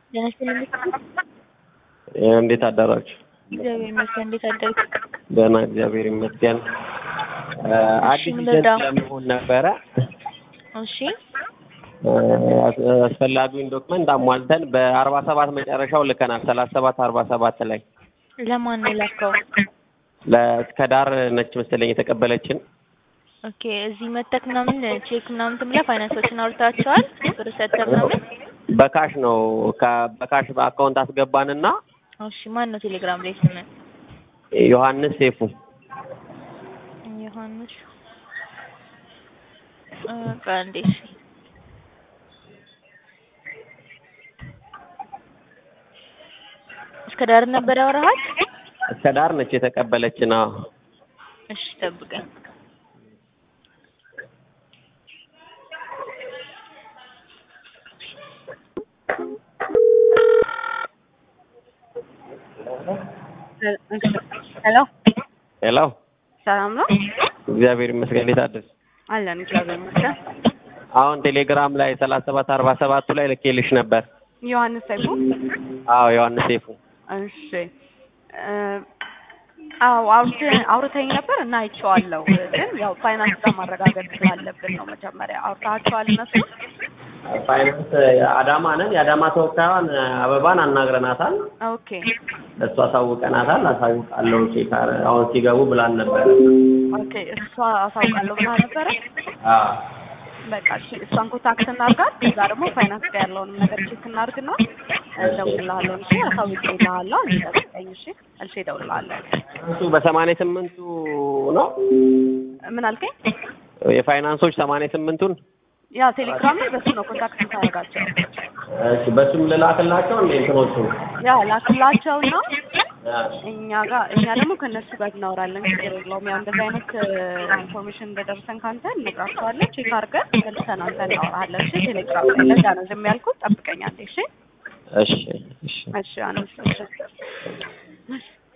ጤና ይስጥልኝ። እንዴት አደራችሁ? እግዚአብሔር ይመስገን። እንዴት አደርክ? ደህና እግዚአብሔር ይመስገን። አዲስ ምን ይዘት ልርዳ? ለመሆን ነበረ እሺ አስፈላጊውን ዶክመንት አሟልተን በአርባ ሰባት መጨረሻው ልከናል። ሰላሳ ሰባት አርባ ሰባት ላይ ለማን ነው ላከው? ለእስከ ዳር ነች መሰለኝ የተቀበለችን። ኦኬ እዚህ መተክ ምናምን ቼክ ምናምን ትምላ ፋይናንሶችን አውርታቸዋል ብር ሰጥተህ ምናምን? በካሽ ነው ከ- በካሽ በአካውንት አስገባንና እሺ ማን ነው ቴሌግራም ላይ ስም? ዮሐንስ ሴፉ ዮሐንስ እ ቆይ አንዴ እሺ እስከ ዳር ነበር ያወራሃል? እስከ ዳር ነች የተቀበለችን። አዎ እሺ ጠብቀኝ። ሄሎ ሄሎ ሰላም ነው እግዚአብሔር ይመስገን። እንዴት አደርሽ? አለን እግዚአብሔር ይመስገን። አሁን ቴሌግራም ላይ ሰላሳ ሰባት አርባ ሰባቱ ላይ ልኬልሽ ነበር። ዮሐንስ ሰይፉ አዎ ዮሐንስ ሴፉ እሺ እ አዎ አውርተ- አውርተኝ ነበር እና አይቼዋለሁ። ግን ያው ፋይናንስ ጋር ማረጋገጥ ስላለብን ነው መጀመሪያ አውርታችኋል እነሱ ፋይናንስ አዳማ ነን። የአዳማ ተወካዩን አበባን አናግረናታል። ኦኬ እሱ አሳውቀናታል። አሳውቃለሁ ቼክ አረ- አሁን ሲገቡ ብላን ነበር። ኦኬ እሷ አሳውቃለሁ ብላ ነበረ። አዎ በቃ እሺ እሷን ኮንታክት እናድርጋት። ከዛ ደግሞ ፋይናንስ ጋር ያለውንም ነገር ቼክ እናድርግና እደውልልሃለሁ። እሺ አሳውቅልሃለሁ። አንዴ ጠብቀኝ እሺ። እልሼ እደውልልሃለሁ። እሱ በሰማንያ ስምንቱ ነው ምን አልከኝ? የፋይናንሶች ሰማንያ ስምንቱን ያ ቴሌግራም ላይ በሱ ነው ኮንታክት የምታደርጋቸው። እሺ በሱም ልላክላቸው እንደ እንትኖቹ ያ ላክላቸውና እኛ ጋር እኛ ደግሞ ከእነሱ ጋር እናወራለን። ችግር የለውም። ያው እንደዚህ አይነት ኢንፎርሜሽን እንደደረሰን ካንተ እንነግራቸዋለን። ቼክ አድርገን መልሰን አንተ እናወራለን። እሺ ቴሌግራም ላይ ለዛ ነው ዝም ያልኩት። ጠብቀኝ አንዴ። እሺ እሺ እሺ እሺ አንስ እሺ